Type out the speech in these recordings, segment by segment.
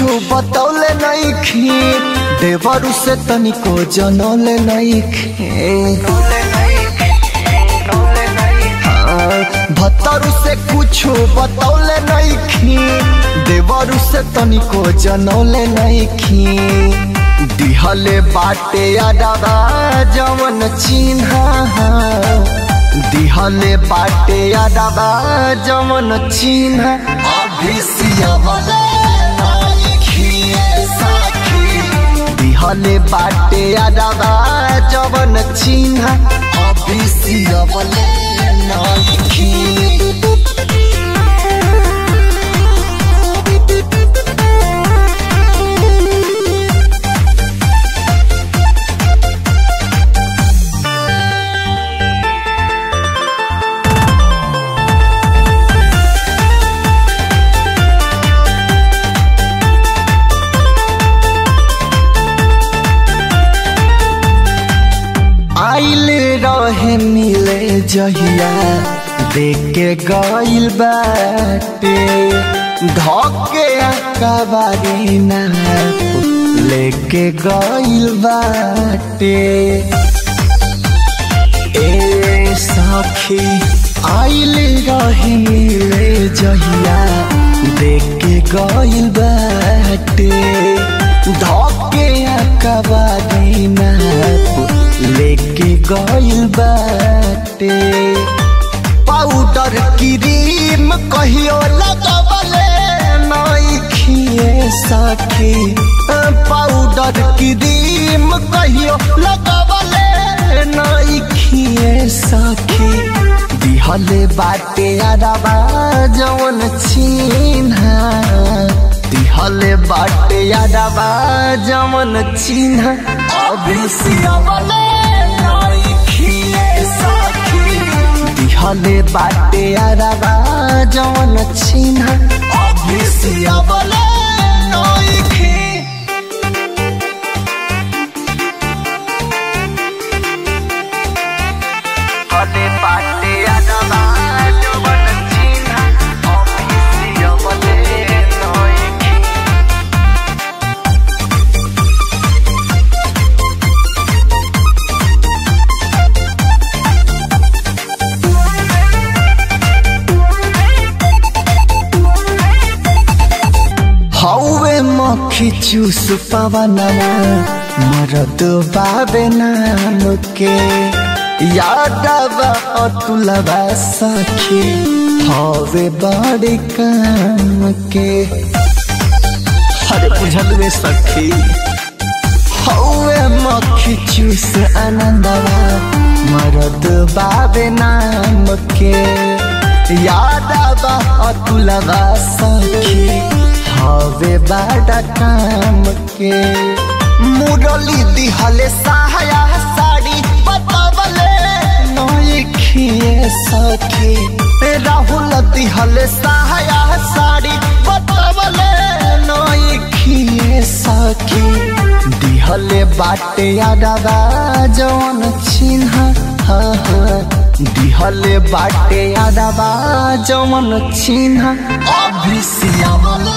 कुछो बतौले नइखी देवरु से तनिको जनौले नइखी भतरु से कुछो बतौले नइखी देवरु से तनिको जनौले नइखी दिहले बाटे अडबा जवन चिन्हा दिहले बाटे अडबा जवन चिन्हा अभी सियवले नइखी साखी दिहले बाटे अडबा जवन चिन्हा अभी सियवले नइखी आइल रहे मिले जहिया देख के गइल बाटे धके कबारी ना लेके गइल बाटे ए सखी आइल रहे मिले जहिया देख के गइल बाटे धके कबारी ना लेके गइल बाटे पाउडर क्रीम कहियो लगवले नइखिए सखी पाउडर क्रीम कहियो लगवले नइखिए सखी दिहले बाटे अरबा जवन चिन्हा दिहले बाटे अरबा जवन चिन्हा अभी सियावले दिहले बाटे अरबा जवन चिन्हा अभी सियावले नइखी हले बाटे अरबा जवन चिन्हा अभी सियावले नइखी हौवे मक्खी चूस पवनमा मरद बाबे नाम के यादवा अतुलबा सखी हवे बड़े काम के अरे बुझल रे सखी हौवे मक्खी चूस आनंदवा मरद बाबे नाम के यादवा अतुलबा सखी हवे बड़ा काम के मुरली दिहले सहाया साड़ी बतावले नइखिए सखी राहुल दिहले सहाया साड़ी बतावले नइखिए सखी दिहले बाटे अडबा जवन चिन्हा हाँ हाँ दिहले बाटे अडबा जवन चिन्हा अभी सियावले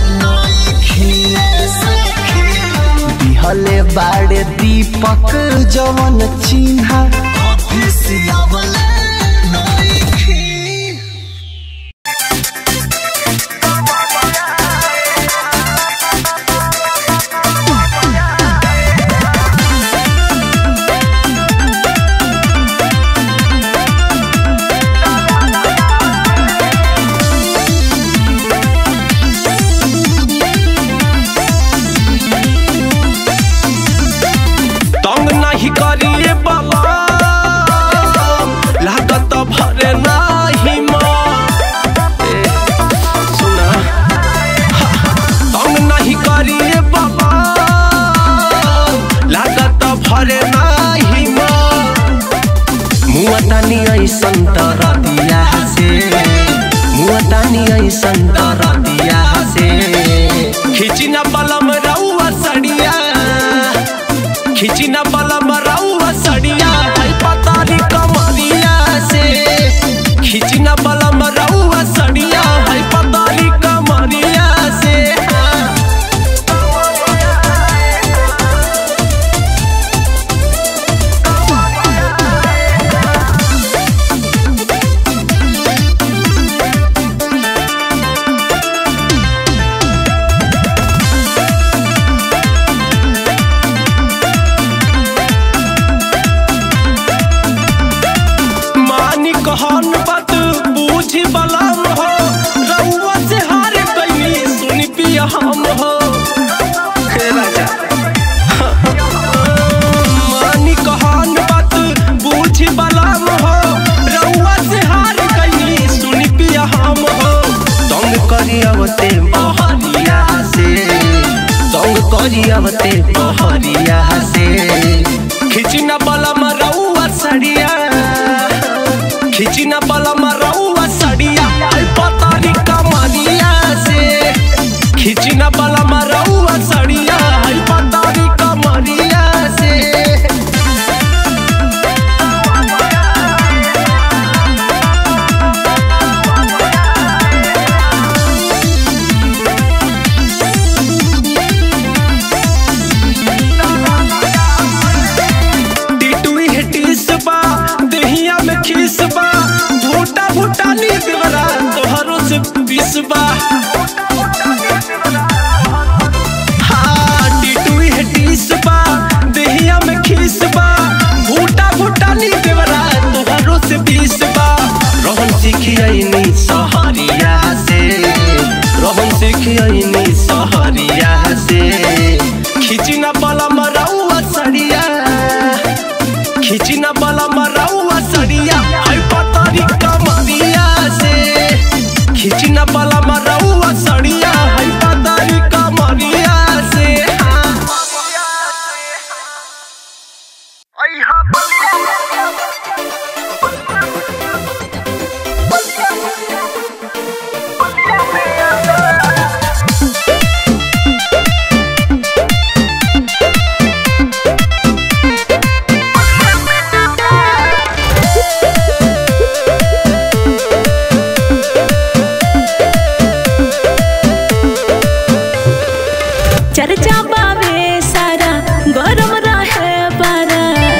दिहले बाड़े दीपक जवन चिन्हा अभी सियावले नइखी तंग नहीं करिए बाबा करियावते बहरिया से खिचिना बला मरौआ सड़िया खिचिना बला मरौआ सड़िया आई पतारी कमरिया से खिचिना बला मरौआ सड़िया आई पतारी कमरिया से टिटुई है टिसबा दहिया में खिसबा भूटा भूटा नी देवरा तोहरो से पिसबा हाँ टिटुई है टिसबा दहिया में खिसबा भूटा भूटा नी देवरा तोहरो से पिसबा रहन सिखियनी सहरिया से रहन सिखियनी सहरिया से खिचिना बला मरौआ सड़िया खिचिना बला मरौआ सड़िया आई पतारी कमरिया से खिचिना बला मरौआ सड़िया आई पतारी कमरिया से हाँ। चर्चा बावे सारा गरम रहे पारा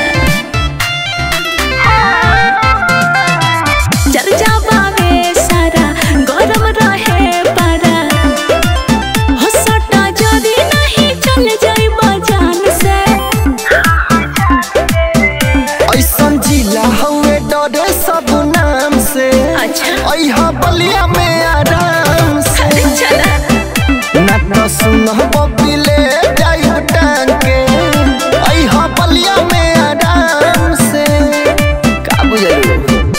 चर्चा बावे सारा गरम रहे पारा हो सटा जदी नहीं चल जाई बजान से ऐसन जिला हवे डरे सब नाम से अच्छा अहा बलिया में आराम से अरे चला ना तो सुन बबिले जाई टांग के अहा बलिया में आराम से का बुझलियो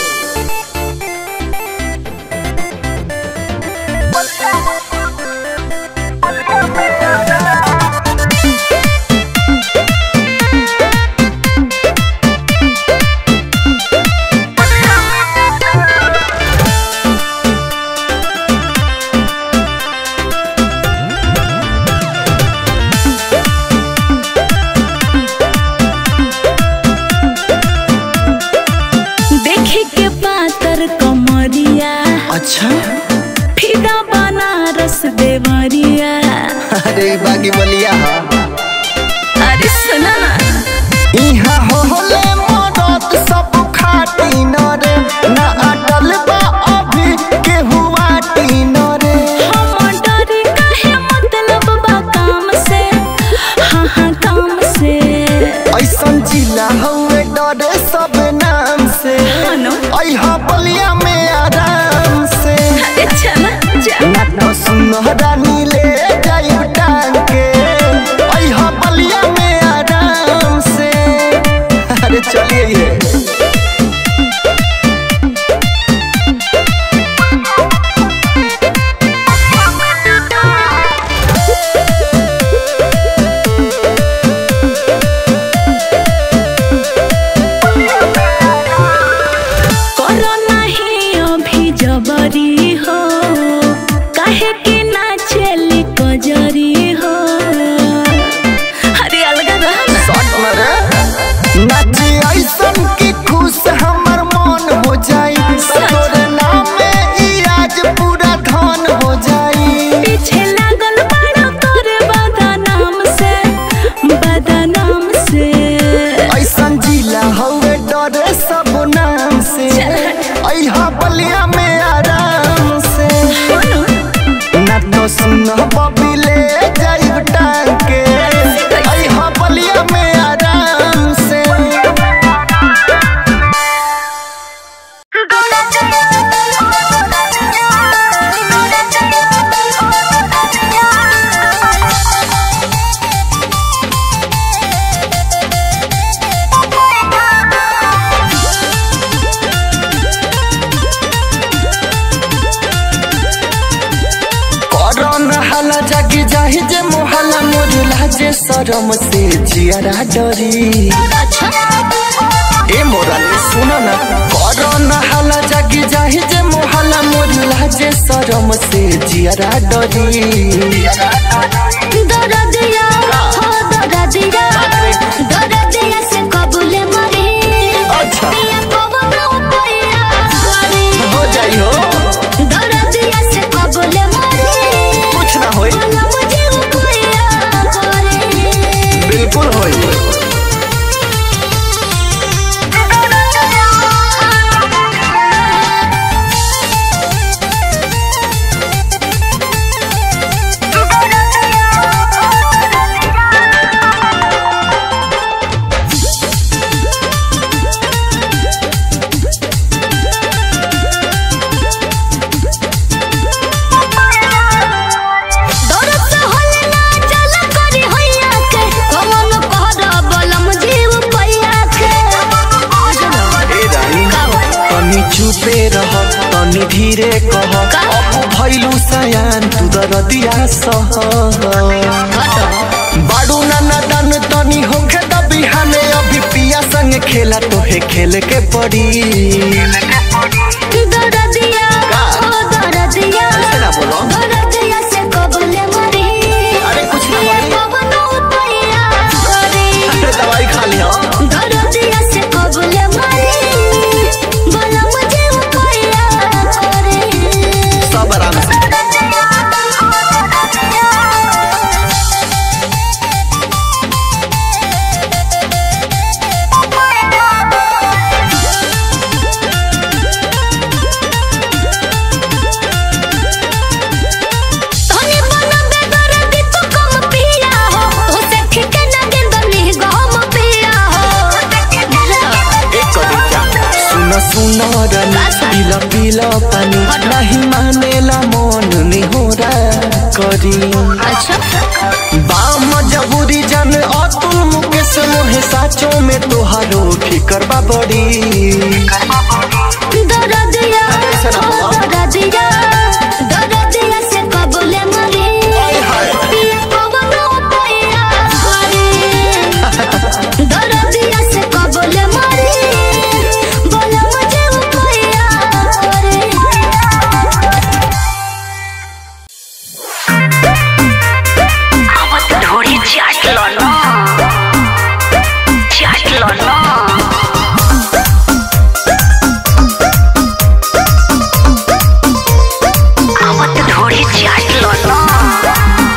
देखे के पातर कमरिया अच्छा फिदा बनारस देवरिया अरे बागी बलिया हा अरे सुना ना इहा होले मदद सब खाटी न रे ना अटल बा अभी के हुआ टीन रे हम डरी काहे मतलब बा काम से हाँ हाँ काम से ऐसन जिला हवे डरे सब नाम से हाँ नो। अहा बलिया में आराम से अरे चला जा ना तो सुनहरानी ले जाई टांग के अहा बलिया में आराम से अरे चलिए ये करो नहीं अभी जबरी हो काहे कि ना चली कजरी हो अरे अलगा रह ना शॉट मारे नाची ऐसन की खुश हमर मन हो जाई तोरे नाम में ई आज पूरा धन हो जाई पीछे लागल बड़ा तोरे बदनाम से बदनाम से ऐसन जिला हवे डरे सब नाम से अहा बलिया में आराम से ना तो सुन बबिले जाई टांग के अहा बलिया में आराम से करन हाला जागी जाहि जे मोहला मोर लाजे शरम से जियारा डरी अच्छा ए मोरा सुन न करो न हाला जागी जाहि जे मोहला मोर लाजे शरम से जियारा डरी दरदिया हो दरदिया दरदिया से कबूले मरे अच्छा। पिया कबूले उपाया करे हो जाई हो दरदिया से कबूले मरे कुछ ना होई बोला मुझे उपाया करे बिल्कुल होई दरद से होले ना चल करी होइया के कमन कहर बलम जीव पैया के ए रानी तनी चुपे रह तनी धीरे कह अब भइलु सयान तू दरदिया सह बाडू नाना दान तनी होखे त बिहाने अभी पिया संग खेला तोहे खेल के पड़ी दरदिया हो दरदिया ऐसे ना बोलो। दरदिया से कबूले मरे अरे कुछ ना बोली। कमन उपाया करे अरे दवाई खा लिया दरदिया से कबूले मरे बोला मुझे उपाया करे सब आराम से तोने बना बेगर दी तू कम पिया हो तो से खिके ना गेंद नी गम पिया हो एक करी क्या सुन सुन रनी पीला पीला पानी नहीं मानेला मन निहोरा करी अच्छा बाम जबूरी जन अतुल मुकेश मोहे साचो में तोहारो फिकर बा बड़ी दरदिया ऐसे ना हो बोलो। दरदिया दरदिया से कबूले मरे हाय हाय। पिया कबूले उपाया करे दरदिया से कबूले मरे बोला मुझे उपाया करे आवत ढोरी चाटलो न चाटलो न आवत ढोरी चाटलो न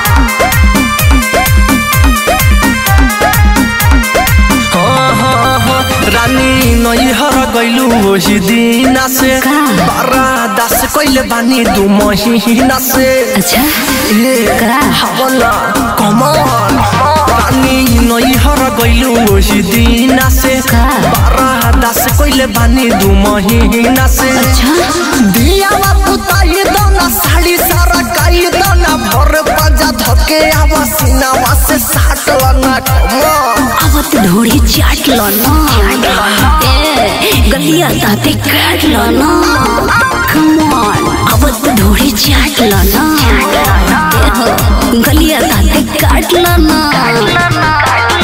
हाँ हाँ हाँ रानी नैहर गैलू ओही दिना से बारा दास कैले बानी दू महीना से अच्छा ए हवला कमल रानी नैहर गैलू ओही दिना से बारा दास कैले बानी दू महीना से दियावा पुताई दना साड़ी सारा काई दना भर पाजा धके आवा सीनावा से साट लना कमल आवत ढोरी चाट लो ना ए गलिया दाते काट लो ना कम ऑन आवत ढोरी चाट लो ना ए हो गलिया दाते काट लो ना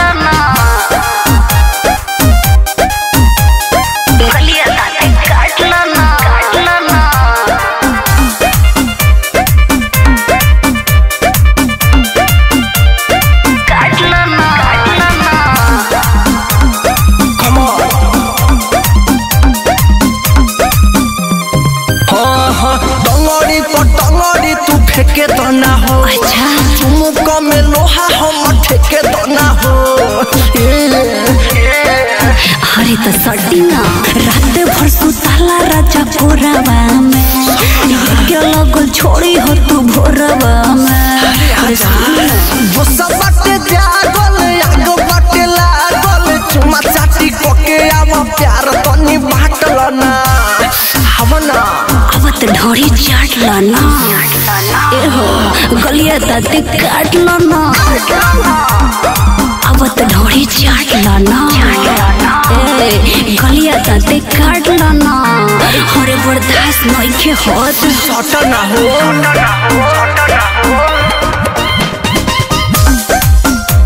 गलिया दाते काटलो न काटलो न काटलो न काटलो न हाँ हाँ टंगड़ी पर टंगड़ी तू फेंके तो ना हो अच्छा चुमुक में लोहा हम ठेके तो ना हो अरे तो सटी ना रात भर सुताला राजा भोरवा में ये क्या लगल छोड़ी हो तू भोरवा में अरे सुन ना। गुस्सा बाटे जागल आग बाटे लागल चुमा चाटी कोके आवा प्यार तनी बाटल ना हवना आवत ढोरी चाट लो ना ए हो गलिया दाते काट लो ना आवत ढोरी चाट लो ना ए गलिया दाते काट लो ना हरे बर्दाश्त नइखे होत सट ना हो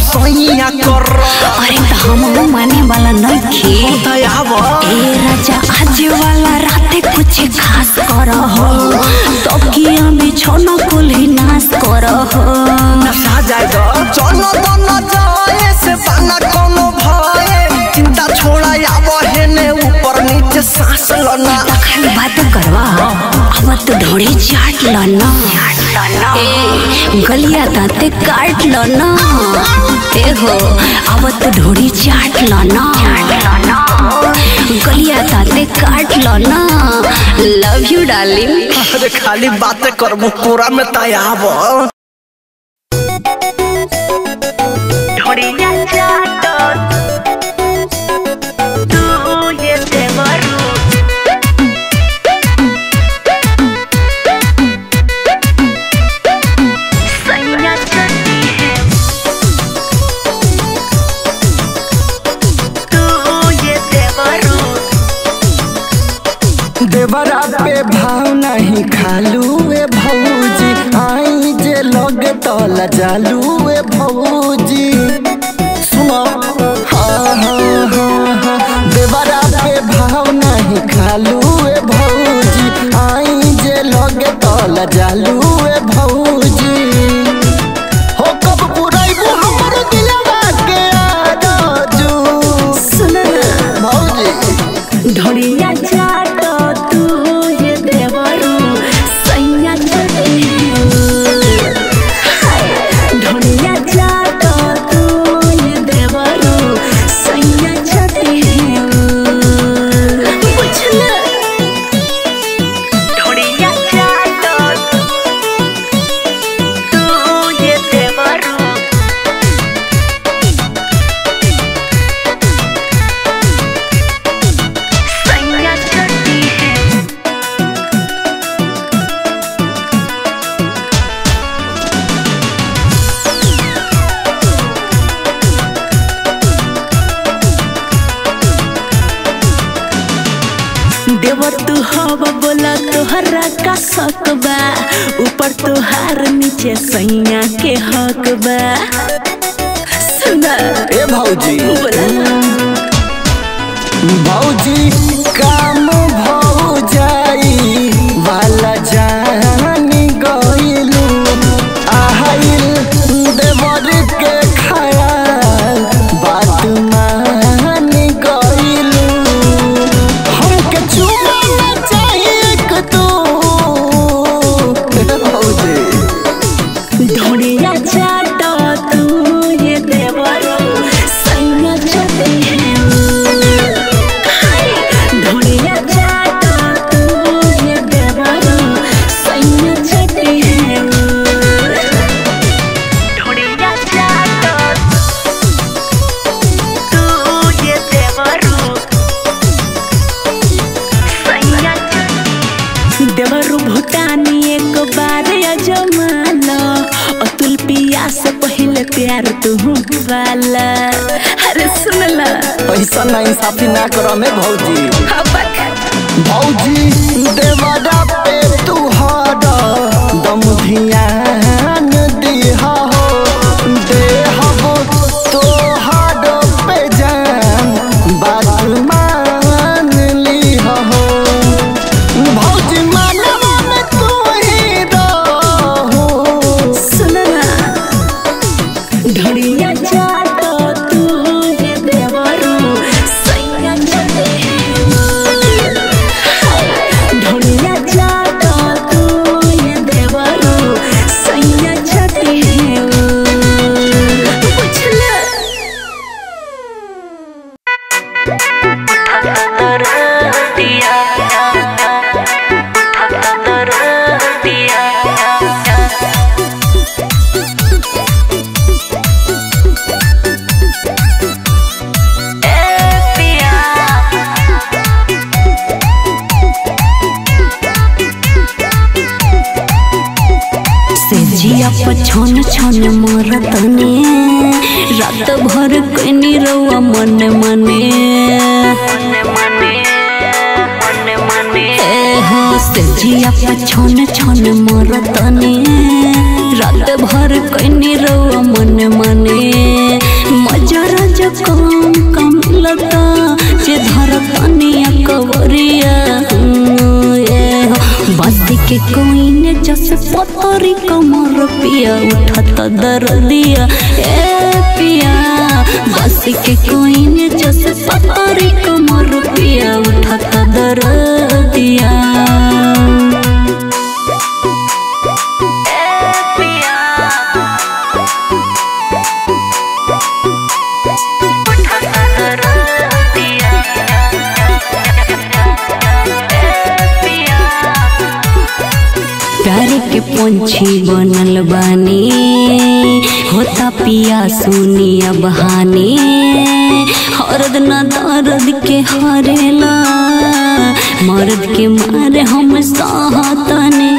सैया कर अरे त हम माने वाला नइखे दयाव ए राजा आज वाला राते कुछ खास कर हो तकिया बिछौना कुल्ही नाश कर हो नशा जाएगा चलो तो न जाए से बना कोनो भय चिंता छोड़ा आव हेने ऊपर नीचे सांस लना त खाली बात करवा अब तो ढोड़ी चाट ल न ए गलिया दाँते काट ल न ए हो अब तो ढोड़ी चाट ल न गलिया दाँते काट ल न लव यू डार्लिंग अरे खाली बातें करबो पूरा में तयाव ढोड़िया चाटो तू ये देवरू सैया चलती है तू ये देवरू देवरा पे भाव नहीं खालू ए भौजी आई जे लगे तला जालू ए भौजी सुनो हाँ हाँ हाँ हाँ देवरा पे भाव नहीं खालू ए भौजी आई जे लगे तला जालू ए भौजी हो कब पुराइबू हमर दिलवा के आरजू सुन न भौजी ढोड़िया चाटो तू ये देवरू सैया चले ढोड़िया चाटो तू ये देवरू सैया चले बुझला ढोड़िया चाटो तू ये देवरू सैया चलती है देवर तू हवा बोला तोहरा का शक बा ऊपर तोहार नीचे सैया के हक बा सुना ए भौजी बोला भौजी काम भौजाई वाला जानी गइलू आहाइल देवर के खयाल बात मान गइलू हमके चुमा ना चाहिए कि तू भौजी ढोड़िया चाटो तू ये देवर सैया चले ढोड़िया चाटो तू ये देवर सैया चले ढोड़िया चाटो तू ये देवरू सैया चलती देवरु भूटानी एक बार अजमाना अतुल पिया से पहले प्यार तू वाला अरे सुनला पैसा ना इंसाफी ना करो में भौजी हबक भौजी देवरा पे तू हर दम ध्यान दिहा हो देहबो तोहर पे जान बात मान लिहा हो भौजी मानवा में तू ही रहो सुनला ढोड़िया चाटो तू ये देवरु सैया चले ढोड़िया चाटो तू ये देवरु सैया चले बुझला दिया दिया से जिया पछन छन मरतने रात भर कनी रउआ मन मने ए हो से जिया पछन छन मरतने रात रात भर कैनी रउआ मन मने मजा राजा कम कम लता जे धर तनिया कवरिया ए हो। बस्ती के कोई ने जस पतरी कमर पिया उठत दर्दिया ए पिया बस्ती के कोई ने जस पतरी कमर पिया उठत दर्दिया प्यारे के पंछी बनल बानी होता पिया सुनिया बहानी हरद न दर्द के हरेला मर्द के मारे हम सहतने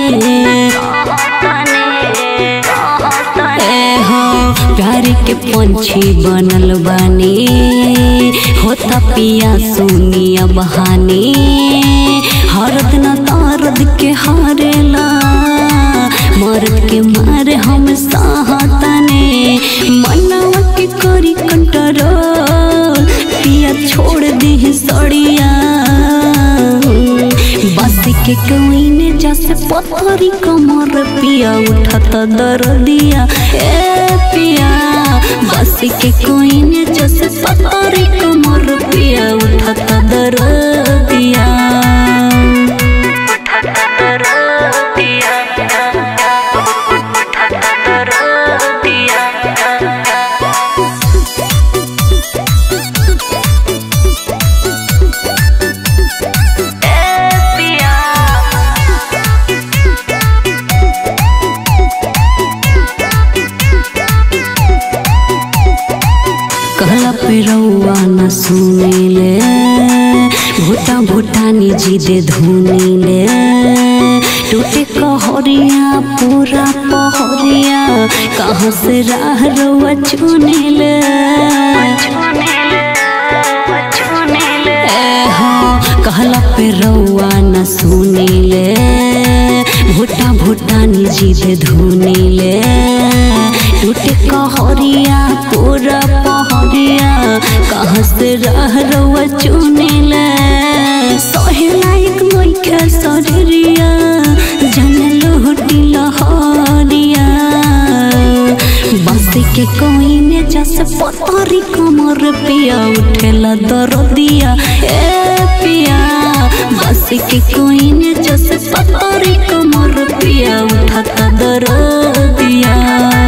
ए हो प्यारे के पंछी बनल बानी होता पिया सुनिया बहानी हरद न तारद के हारेला मर्द के मारे हम सहतने मनवा के करी कंट्रोल पिया छोड़ दी सड़िया बस के कोई ने जैसे पथरी कमर पिया उठत दर्दिया ए पिया बस के कोई ने जैसे पथरी कमर पिया उठत दर्दिया कहला पे रउआ न सुनेले भूटा भूटानी जी दे धुनीले टूटे कहरिया पूरा पहरिया कहाँ से राह रउआ चुनेले ए हो कहला पे रउआ न सुनेले भूटा भूटानी जी दे धुनीले टूटे कहरिया पूरा पहरिया कहाँ से रह रउआ चुनेले सहे लायक नइखे शरीरिया जाने लोहटी लहरिया बस के कोई ने जस पतरी कमर पिया उठेला दर्दिया ए पिया बस के कोई ने जस पतरी कमर पिया उठत दर्दिया